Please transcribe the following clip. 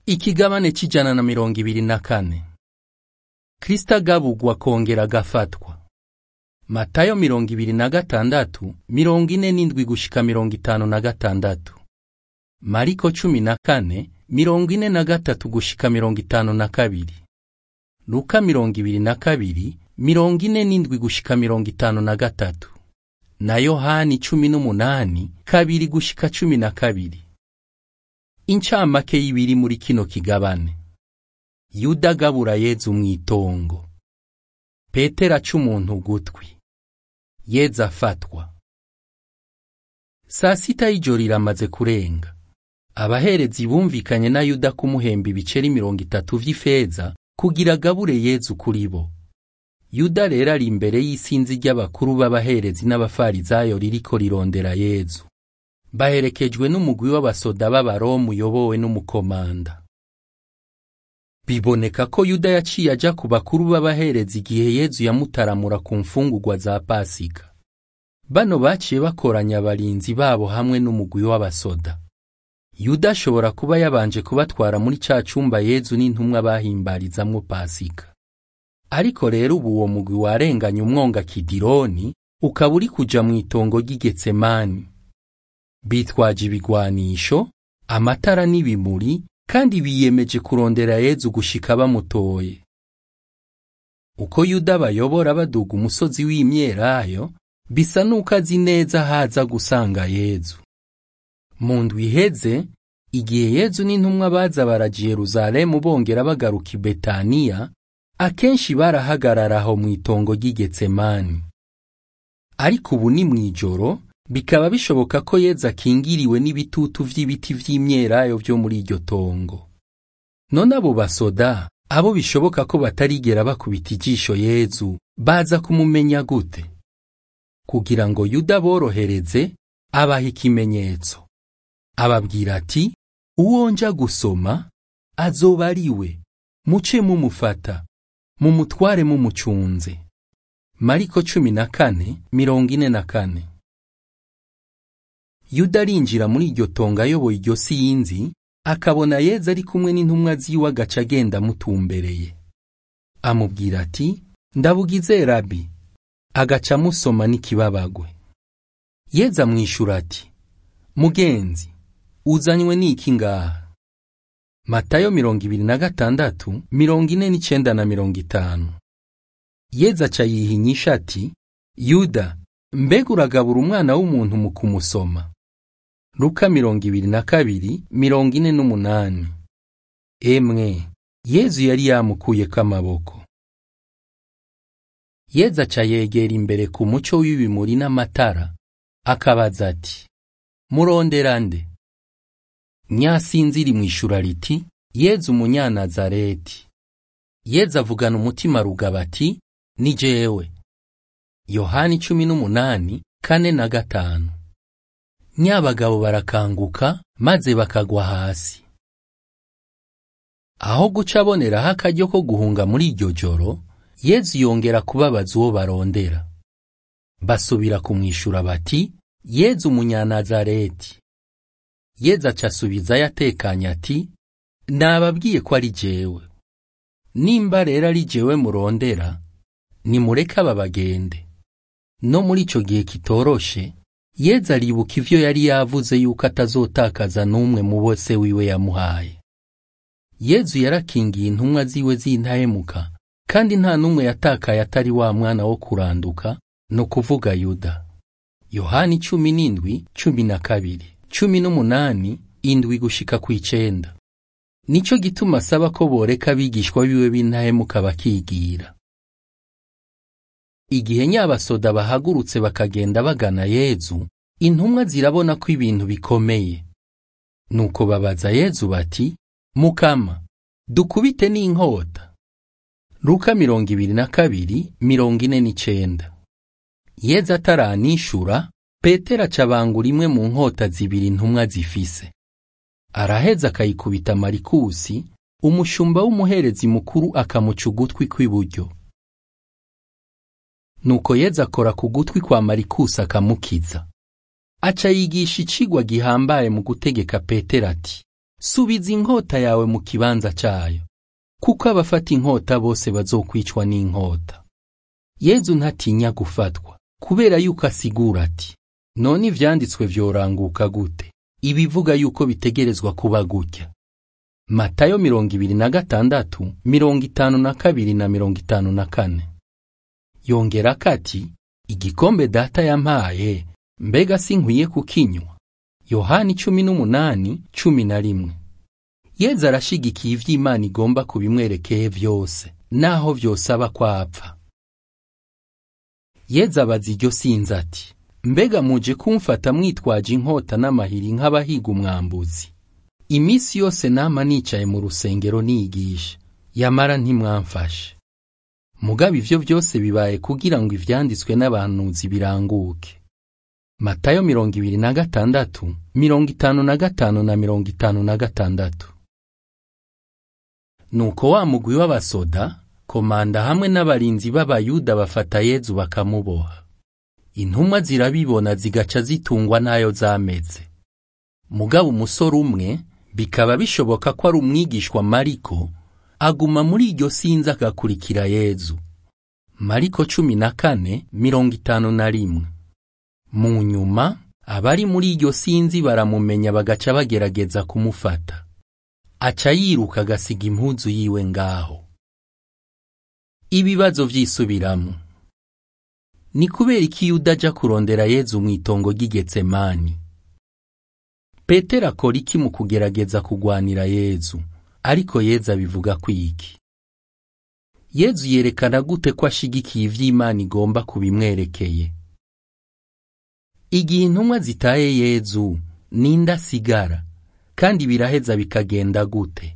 Ikigabane c'ijana na mirongo ibiri na kane. Kristo agabugwa akongera agafatwa. Matayo mirongo ibiri na gatandatu, mirongo ine n'indwi gushika mirongo itanu na gatandatu. Mariko cumi na kane, mirongo ine na gatatu gushika mirongo itanu na kabiri. Luka mirongo ibiri na kabiri, mirongo ine n'indwi gushika mirongo itanu na gatatu. Na Yohani cumi n'umunani, kabiri gushika cumi na kabiri. Incamake y'ibiri muri kino kigabane. Yuda agabura Yezu mw'itongo. Petero aca umuntu ugutwi. Yezu afatwa. Saa sita y'ijoro iramaze kurenga. Abaherezi bumvikanye na Yuda kumuhemba ibiceri mirongo itatu vy'ifeza kugira agabure Yezu kuri bo. Yuda rero ari imbere y'isinzi ry'abakuru b'abaherezi n'abafarizayo ririko rirondera Yezu. Baherekejwe n'umugwi w'abasoda b'abaromu uyobowe n'umukomanda. Biboneka ko Yuda yaciye aja ku bakuru b'abaherezi igihe Yezu yamutaramura ku mfungurwa za Pasika. Bano baciye bakoranya abarinzi babo hamwe n'umugwi w'abasoda. Yuda ashobora kuba yabanje kubatwara muri ca cumba Yezu n'intumwa bahimbarizamwo Pasika. Ariko rero ubu uwo mugwi warenganye umwonga Kidironi ukaba uri kuja mw'itongo ry'i Getsemani. Bitwaje ibigwanisho, amatara n'ibimuri kandi biyemeje kurondera Yezu gushika bamutoye. Uko Yuda bayobora baduga umusozi w'imyelayo, bisa nuko azi neza haza gusanga Yezu. Mu ndwi iheze, igihe Yezu n'intumwa baza baraja Yerusalemu bongera bagaruka i Betaniya, akenshi barahagarara aho mw'itongo ry'i Getsemani. Ariko ubu ni mw'ijoro, bikaba bishoboka ko Yezu akingiriwe n'ibitutu vy'ibiti vy'imyelayo vyo muri iryo tongo. None abo basoda, abo bishoboka ko batarigera bakubita ijisho Yezu, baza kumumenya gute? Kugira ngo Yuda borohereze, abaha ikimenyetso. Ababwira ati, uwo nja gusoma, azoba ari we, muce mumufata, mumutware mumucunze. Mariko cumi na kane, mirongo ine na kane. Yuda arinjira muri iryo tongo ayoboye iryo sinzi, akabona Yezu ari kumwe n'intumwa ziwe agaca agenda amutumbereye. Amubwira ati, ndabugize rabi, agaca amusoma n'ikibabagwe. Yezu amwishura ati, mugenzi, uzanywe n'iki ngaha? Matayo mirongo ibiri na gatandatu, mirongo ine n'icenda na mirongo itanu. Yezu aca yihinyisha ati, Yuda, mbega uragabura umwana w'umuntu mu kumusoma? Luka mirongo ibiri na kabiri, mirongo ine n'umunani. Emwe, Yezu yari yamukuyeko amaboko. Yezu aca yegera imbere ku muco w'ibimuri n'amatara, akabaza ati, murondera nde? Nyasinzi rimwishura riti, Yezu umunyanazareti. Yezu avugana umutima rugaba ati, ni jewe. Yohani cumi n'umunani, kane na gatanu. Nyabagabo barakanguka, maze bakagwa hasi. Aho guca aboneraho akaryo ko guhunga muri iryo joro, Yezu yongera kubabaza uwo barondera. Basubira kumwishura bati, Yezu umunyanazareti. Yezu aca asubizayo atekanye ati, nababwiye ko ari jewe. Nimba rero ari jewe murondera, nimureke aba bagende. No muri ico gihe kitoroshe, Yezu aribuka ivyo yari yavuze yuko atazotakaza n'umwe mu bose wiwe yamuhaye. Yezu yarakingiye intumwa ziwe z'intahemuka, kandi nta n'umwe yatakaye atari wa mwana wo kuranduka, no kuvuga Yuda. Yohani cumi n'indwi, cumi na kabiri, cumi n'umunani, indwi gushika kw'icenda. Nico gituma asaba ko boreka abigishwa biwe b'intahemuka bakigira. Igihe nyabasoda bahagurutse bakagenda bagana Yezu, intumwa zirabona ko ibintu bikomeye. Nuko babaza Yezu bati, Mukama, dukubite n'inkota. Luka mirongo ibiri na kabiri, mirongo ine n'icenda. Yezu ataranishura, Petero acabangura imwe mu nkota zibiri intumwa zifise. Araheza akayikubita Marikusi, umushumba w'umuherezi mukuru akamuca ugutwi kw'iburyo. Nuko Yezu akora ku gutwi kwa Marikusi akamukiza. Aca yigisha icigwa gihambaye mu gutegeka Petero ati, subiza inkota yawe mu kibanza cayo kuko abafata inkota bose bazokwicwa n'inkota yezu ntatinya gufatwa kubera yuko asigura ati none ivyanditswe vyoranguka gute ibivuga yuko bitegerezwa kuba gutya matayo mirongo ibiri na gatandatu mirongo itanu na kabiri na mirongo itanu na kane yongerako ati igikombe data yampaye mbega sinkwiye kukinywa yohani cumi n'umunani cumi na rimwe yezu arashigikiye ivy'imana igomba kubimwerekeye vyose naho vyosaba kwapfa yezu abaza iryo sinzi ati mbega muje kumfata mwitwaje inkota n'amahiri nk'abahiga umwambuzi iminsi yose nama nicaye mu rusengero nigisha yamara ntimwamfashe mugabo ivyo vyose bibaye kugira ngo ivyanditswe n'abahanuzi biranguke matayo mirongo ibiri na gatandatu mirongo itanu na gatanu na mirongo itanu na gatandatu nuko wa mugwi w'abasoda komanda hamwe n'abarinzi b'abayuda bafata yezu bakamuboha intumwa zirabibona zigaca zitungwa n'ayo zameze mugabo umusore umwe bikaba bishoboka ko ari umwigishwa mariko aguma muri iryo sinzi agakurikira yezu mariko cumi na kane mirongo itanu na rimwe mu nyuma abari muri iryo sinzi baramumenya bagaca bagerageza kumufata aca yiruka agasiga impuzu yiwe ngaho ibibazo vyisubiramo ni kubera iki yuda aja kurondera yezu mu itongo ry'igetsemani petero akora iki mu kugerageza kugwanira yezu ariko yezu abivuga kwiki yezu yerekana gute ko ashigikiye ivy'imana igomba kubimwerekeye igihe intumwa zitaye yezu ninde asigara kandi biraheza bikagenda gute